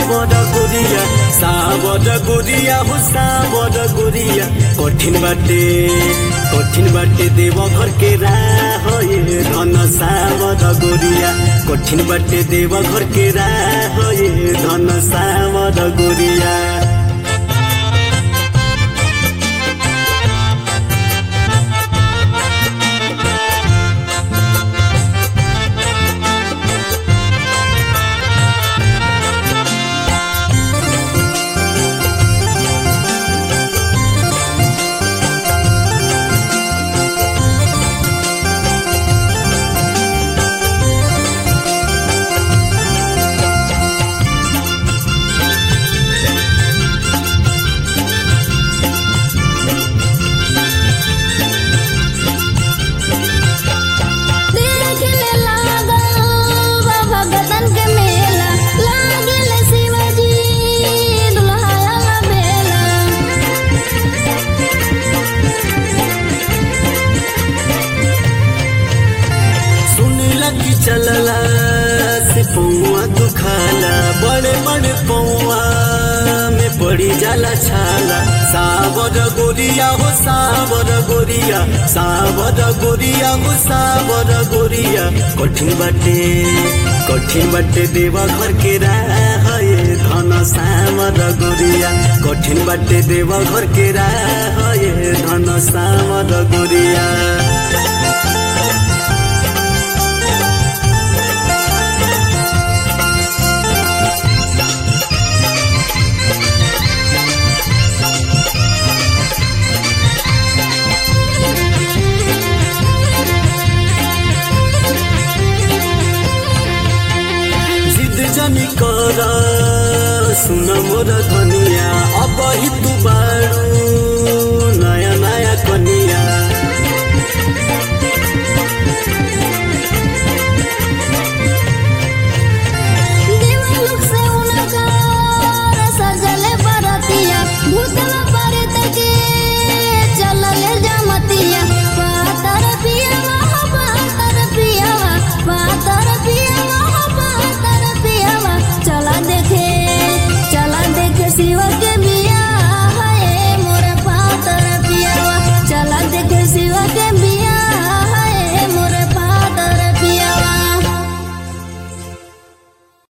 सावर गुरिया सावर गुरिया हो सावर गुरिया कठिन बाटे कठिन बाटे देव घर के राह ये धन सावर गुरिया कठिन बाटे देव घर के राह ये धन सावर गुरिया देखने लागल बाबा गदन के मेला लागल शिवजी दुल्हा बेला सुनला की चलला से पौआ दुखाला बड़े बड़े पौआ में पड़ी जाला छाला सावर गोरिया हो सावर गोरिया सावर गोरिया हो सावर गोरिया कठिन बाटे कठिन बाटे देवा घर के राह ये धन सावर गोरिया कठिन बाटे देवा घर के राह ये धन सावर गोरिया जिद जनी कर सुन मोर धनिया अब ही तू बारू